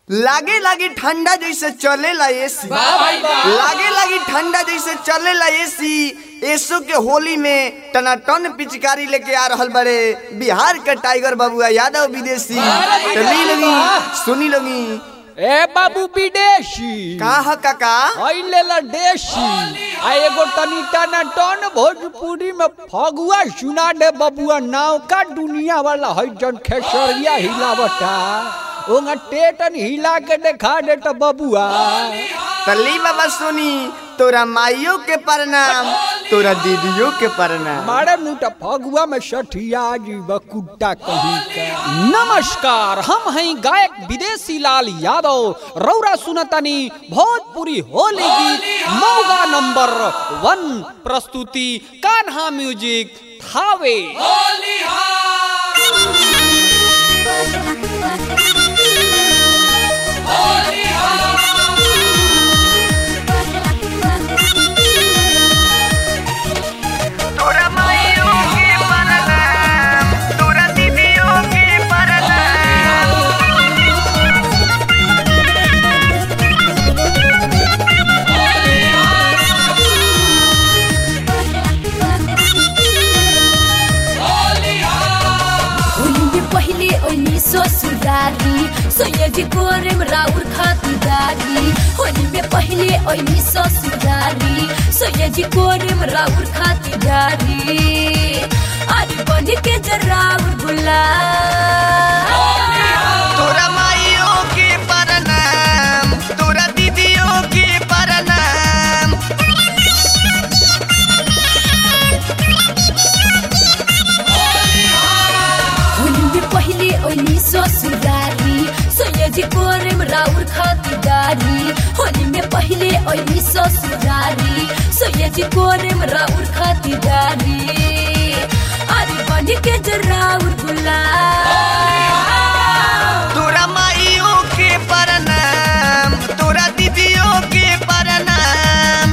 लागे लागे ठंडा जैसे चलेला एसी लागे लागे ठंडा जैसे चलेला एसी एसो के होली में टनाटन पिचकारी लेके आ रहल बड़े बिहार के टाइगर बाबुआ यादव विदेशी तो ली लगी सुनी लगी ए बाबू विदेशी का ह काका अइले ला देशी आ एगो तनी टना टन भोजपुरी में फगुआ सुना दे बबुआ नाव का दुनिया वाला है जन खेसरिया हिलावता ओंगा टेटन हिला के देखा दे तो बबुआ तली बाबा सुनी तोरा माइयों के प्रणाम तोरा दीदियों के प्रणाम मारे मुटा फगुआ में सठिया जीव कुत्ता कहीं का नमस्कार हम हैं गायक विदेशी लाल यादव रौरा सुनतनी भोजपुरी होली गीत मौगा नंबर वन प्रस्तुति कान्हा म्यूजिक थावे तोरा माइयों के प्रणाम तोरा दीदियों के प्रणाम होली में पहले ओनी ससुरारी सोयजी कोरेम राउर खातिदारी होली में पहले ओनी ससुरारी सोयजी कोरेम राउर खातिदारी अरे बन के जराउर बुला तोरा माइयों के प्रणाम तोरा दीदियों के प्रणाम होली में पहले ओनी ससुरारी सोयजी कोरेम राउर खातिदारी होली में पहले ओनी ससुरारी सोयजी कोरेम राउर खातिदारी अरे बन के जराउर बुला तोरा माइयों के प्रणाम तोरा दीदियों के प्रणाम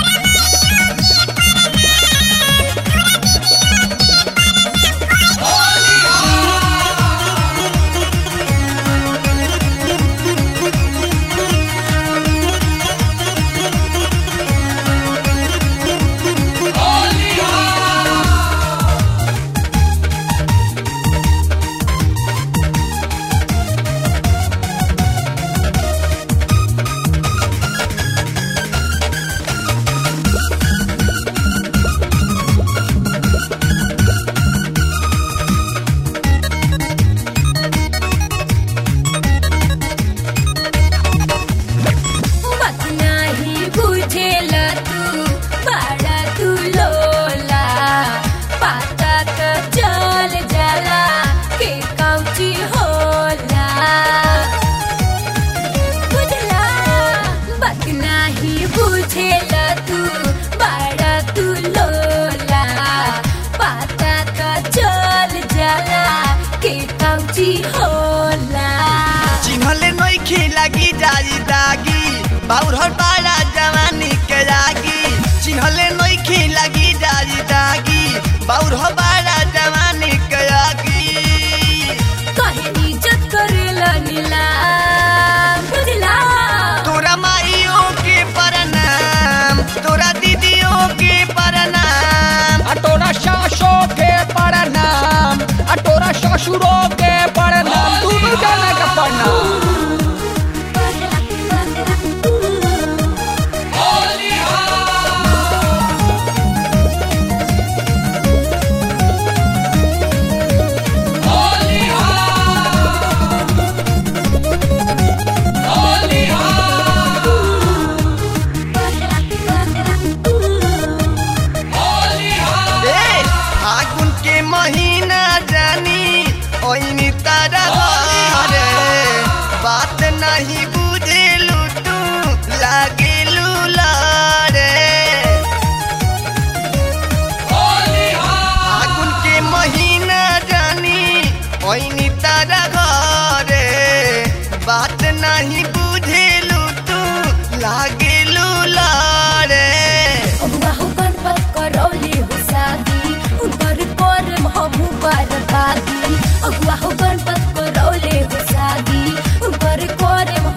बात नाही बुझेला तू बाळा तू लोला पातात चल जाला के काउची होला बुझला बात नाही बुझेला तू बाळा तू लोला पातात चल जाला के काउची होला चिन्हले नइखे लागी जाई दागी बाउर पाड़ा जवानी के लागी चिन्हले नइखे लागी जाई दागी बाउर पाड़ा जवानी के लागी काहे इज्जत करेला नीला बुझला तोरा माइयों के प्रणाम तोरा दीदियों के प्रणाम आ तोरा सासो के प्रणाम आ तोरा ससुरो के प्रणाम दुनू जना के प्रणाम ए फागुन के महीना जानी ओइनी तारा घरे बात नहीं बुझेलू तू लागेलू लारे फागुन के महीना जानी ओइनी तारा घरे बात नहीं बुझेलू तू लागेलू लारे अबुआ हो गणपत करौली हो शादी उनकर करम हमू बर्बादी अबुआ हो गणपत करौले हो शादी उनकर करम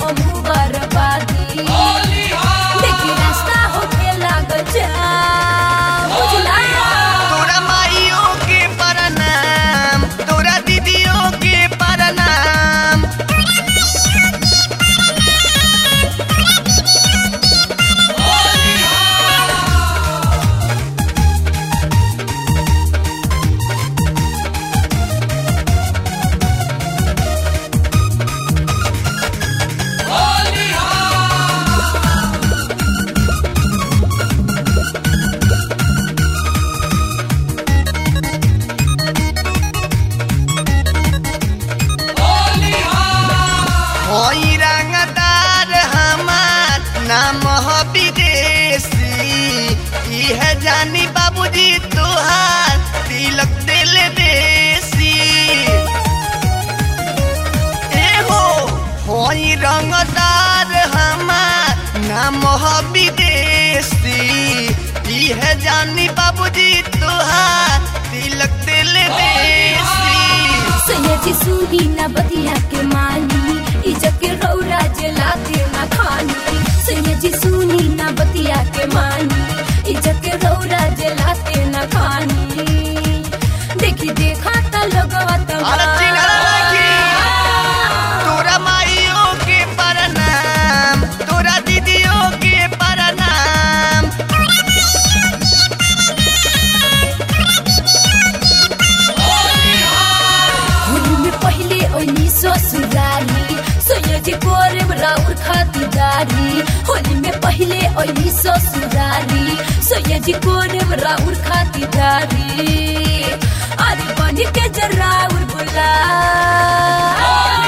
होई रंगदार हमार नाम ह विदेशी इह जानी बाबूजी तोहार तिलक दिल देसी एहो होई रंगदार हमार नाम ह विदेशी इह जानी बाबूजी तोहार तिलक दिल देसी सैयदी सुनी ना बतिया के मानी इज्जत के रौरा जलाते ना खानी सैयदी सुनी ना बतिया के मानी इज्जत के रौरा जलाते ना खानी देखी देखा त लगवा अरे चिन्हला लड़की। तोरा माइयों के प्रणाम तोरा दीदियों के प्रणाम होली में पहले ओनी ससुराली सैयदी कोरे राउर खातिरदारी होली में पहले ओनी ससुराली सैयदी कोरे राउर खातिरदारी अरे बनी के जराउर बुला